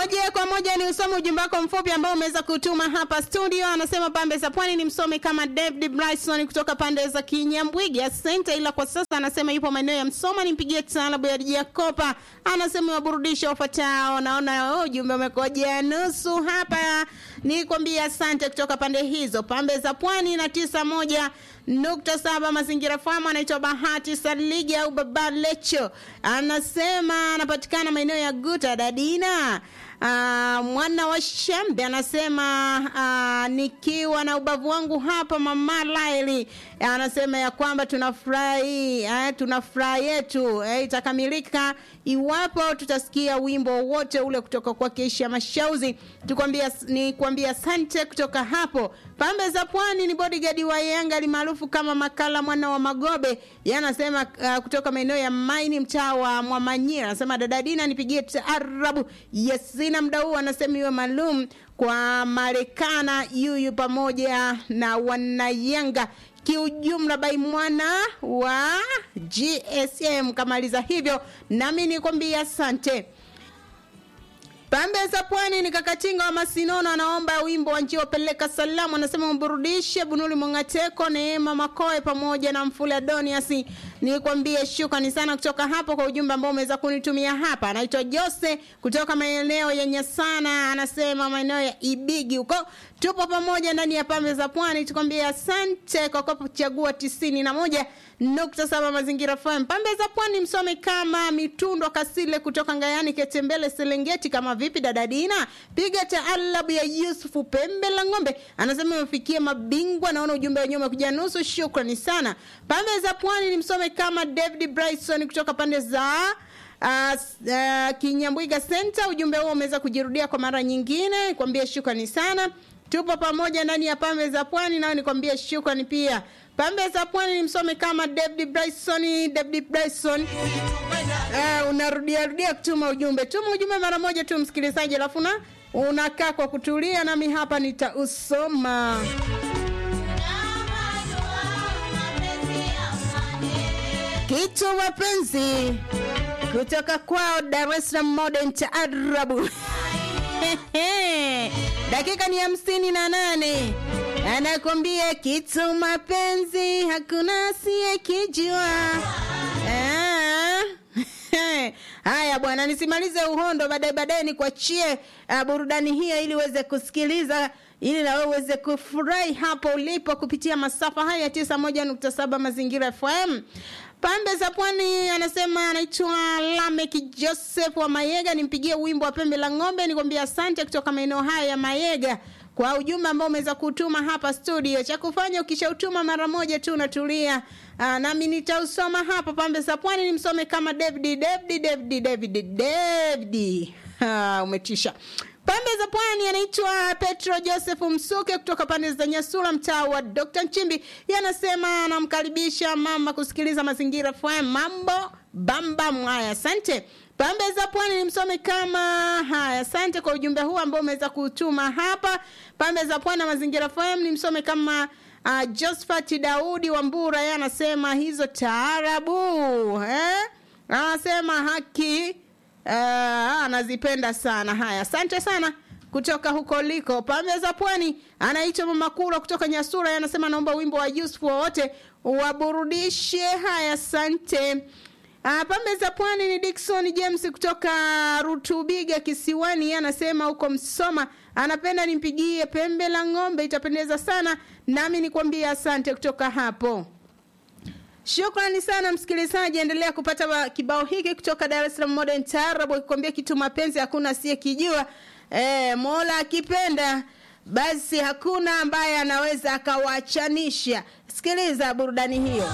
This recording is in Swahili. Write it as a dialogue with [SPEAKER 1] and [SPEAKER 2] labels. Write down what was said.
[SPEAKER 1] Moja kwa moja ni usome ujumbe wako mfupi ambao umeweza kutuma hapa studio. Anasema pambe za pwani ni msome kama David Bryson kutoka pande za Kinyambwigi. Asante, ila kwa sasa anasema yupo maeneo ya Msoma, nimpigie taalabu ya Jakopa. Anasema waburudisha wafuatao. Naona ujumbe umekoja nusu hapa. Nikwambia asante kutoka pande hizo. Pambe za pwani na tisa moja nukta saba mazingira famu anaitwa Bahati Saligi au Baba Lecho, anasema anapatikana maeneo ya Guta Dadina. Uh, mwana wa Shambe anasema uh, nikiwa na ubavu wangu hapa mama Laili anasema ya kwamba tunafurahi eh, tunafurahi yetu eh, itakamilika iwapo tutasikia wimbo wote ule kutoka kwa Keisha Mashauzi. Tukwambia ni kuambia asante kutoka hapo. Pambe za Pwani ni bodyguard wa Yanga maarufu kama Makala mwana wa Magobe. Yanasema uh, kutoka maeneo ya Maini mtaa wa Mwamanyira. Anasema dada Dina nipigie taarabu. Yes, sina muda huu anasema iwe maalum kwa Marekana yuyu pamoja na wanayanga kiujumla bai mwana wa GSM kamaliza hivyo, nami nikwambia asante. Pambe za Pwani ni Kakatinga wa Masinono anaomba wimbo wa njio peleka salamu, anasema mburudishe Bunuli Mongateko, Neema Makoe pamoja na Mfule Adonias. Nikwambie shukrani sana kutoka hapo kwa ujumbe ambao umeweza kunitumia hapa. Anaitwa Jose kutoka maeneo ya Nyasana, anasema maeneo ya Ibigi huko. Tupo pamoja ndani ya Pambe za Pwani, tukwambie asante kwa kuchagua tisini na moja nukta saba Mazingira FM. Pambe za Pwani msome kama Mitundo Kasile kutoka Ngayani Ketembele Serengeti. Kama vipi dada Dina, piga taalabu ya Yusufu Pembe la Ng'ombe, anasema imefikia mabingwa. Naona ujumbe wenyewe umekuja nusu, shukrani sana. Pambe za Pwani ni msome kama David Bryson kutoka pande za Uh, uh, Kinyambwiga Center. Ujumbe huo umeweza kujirudia kwa mara nyingine, kwambia shukrani sana. Tupo pamoja ndani ya Pambe za Pwani, nao nikwambia shukrani pia. Pambe za Pwani ni msome kama David Bryson, David Bryson. Uh, unarudia rudia kutuma ujumbe. Tuma ujumbe mara moja tu msikilizaji, alafu na unakaa kwa kutulia, nami hapa nitausoma. Kitu wapenzi kutoka kwao Dar es Salaam Modern Taarabu. Dakika ni hamsini na nane anakwambia kitu mapenzi hakuna asiyekijua. Ah. Haya bwana, nisimalize uhondo, baadaye baadaye nikuachie uh, burudani hiyo ili uweze kusikiliza ili na wewe uweze kufurahi hapo ulipo kupitia masafa haya ya tisa moja nukta saba Mazingira FM. Pambe za Pwani anasema anaitwa Lamek Joseph wa Mayega, nimpigie wimbo wa Pembe la Ng'ombe. Nikwambia asante kutoka maeneo haya ya Mayega kwa ujumbe ambao umeweza kutuma hapa studio. Cha kufanya ukishautuma mara moja tu unatulia, nami nitausoma hapa. Pambe za Pwani ni msome kama David David David David David. Ha, umetisha. Pambe za Pwani anaitwa Petro Joseph Msuke kutoka pande za Nyasura, mtaa wa Dr. Nchimbi. Yanasema anamkaribisha mama kusikiliza Mazingira FM. Mambo bamba mwaya, asante. Pambe za Pwani ni msome kama haya. Asante kwa ujumbe huu ambao umeweza kutuma hapa. Pambe za Pwani na Mazingira FM ni msome kama uh, Josephat Daudi wa Mbura. Yeye anasema hizo taarabu eh? Anasema haki uh, anazipenda sana. Haya, asante sana kutoka huko liko pambe za pwani. Anaitwa Mama Kula kutoka Nyasura, anasema naomba wimbo wa Yusuf wowote waburudishe. Haya, asante. Uh, pambe za pwani ni Dickson James kutoka Rutubiga Kisiwani, anasema huko Msoma, anapenda nimpigie pembe la ng'ombe, itapendeza sana nami nikwambie asante kutoka hapo. Shukrani sana msikilizaji, endelea kupata kibao hiki kutoka Dar es Salaam Modern Taarab, akikwambia kitu mapenzi hakuna asiyekijua. E, Mola akipenda basi hakuna ambaye anaweza akawachanisha. Sikiliza burudani hiyo.